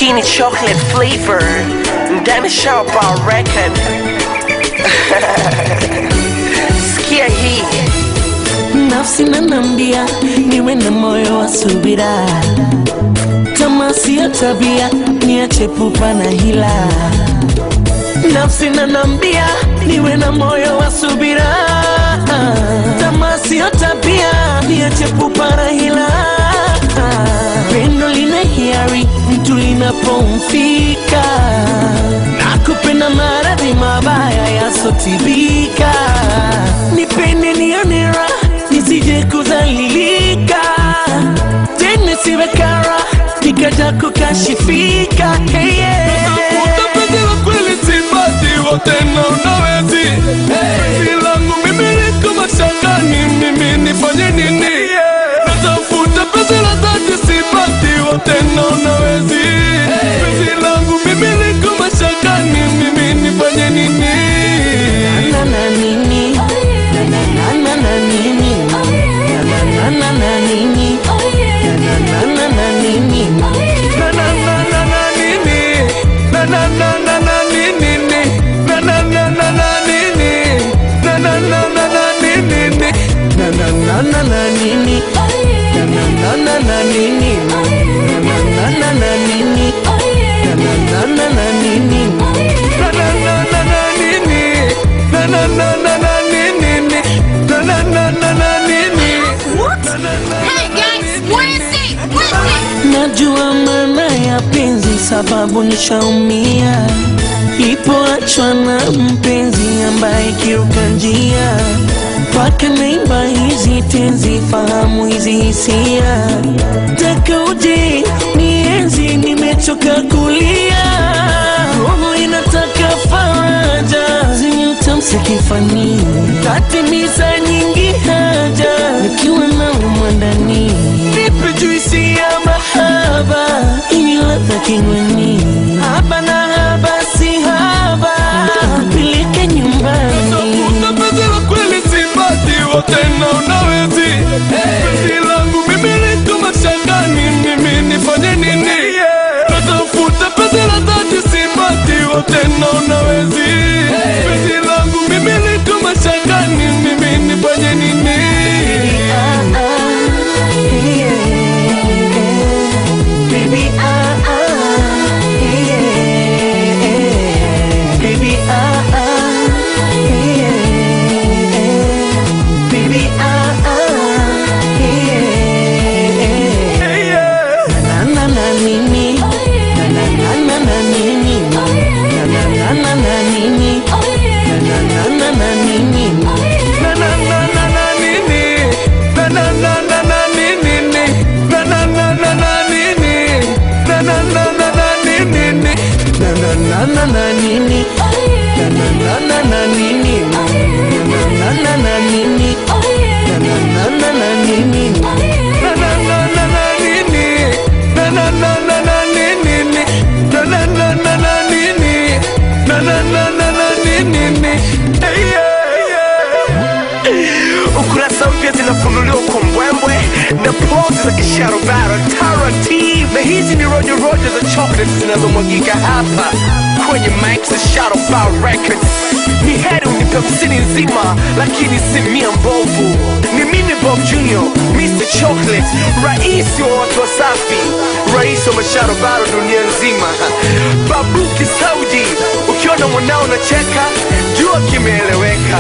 Hii ni chocolate flavor ndani Shaba record. Sikia hii nafsi nanambia niwe na moyo wa subira, kama siyo tabia niache pupa na hila. Nafsi nanambia niwe na moyo wa subira, kama siyo tabia niache pupa na hila. Pendo lina hiari mtu linapomfika, na kupenda maradhi mabaya yasotibika. Nipende nione raha nisije kudhalilika, tena siwe kara nikaja kukashifika. Hey, yeah. Utapenda wa kweli sipati wote na unawezi Penzi langu mimi liko mashakani mimi nifanye nini Natafuta penzi la dhati sipati wote na unawezi Penzi langu mimi liko mashakani mimi nifanye nini Na na nini? Na na na na na nini? Na na na na na nini? Na na na na na nini? Na na na na na nini Na na na na na nini Na na na na na nini Na na na na na nini Na na na na na nini? Na na na na na nini? Na na na na na nini? Na na na na na nini? Na na na na na nini Na na na na na nini Na na na na na nini Hey guys, what is it? What is it? Najua maana ya penzi sababu nishaumia Ipoachwa na mpenzi ambaye kiruka njia mpaka naimba hizi tenzi fahamu hizi hisia taka uje nienzi nimechoka kulia roho inataka faraja zenye utamsi kifani tatimiza nyingi haja nikiwa na umwandani nipe juisi ya mahaba ili ladha kinywani haba na haba si haba pilike nyumbani Tafuta penzi la kweli sipati wote na unawezi Penzi langu mimi liko mashakani mimi nifanye nini Natafuta penzi la dhati sipati wote na unawezi Penzi langu mimi liko mashakani mimi nifanye nini Ah, ah, yeah. Baby, ah, ah, yeah. Baby, ah, ah, yeah. Baby, ah, ah, yeah. Na na na nini? Na na na na na nini? Na na na na na nini? Na na na na na nini? Na na na na na nini Na na na na na nini Na na na na na nini Na na na na na nini Na na na na na nini? Na na na na na nini? Na na na na nini? Na na na na na nini? Na na na na na nini Na na na na na nini Na na na na na nini Na na na na na nini Hey, yeah, yeah. ukurasa mpya zinafunuliwa kwa mbwembwe na pozi za kisharobaro taratibu, na hizi ni rojo rojo za chocolate zinazomwagika hapa kwenye mic za Shadowbow Records. Ni heri unipe msini nzima, lakini si mia mbovu. Ni mimi Bob Junior, Mr Chocolate, rais wa watu wasafi, rais wa masharobaro dunia nzima. Babuki Saudi, ukiona mwanao nacheka, jua kimeeleweka.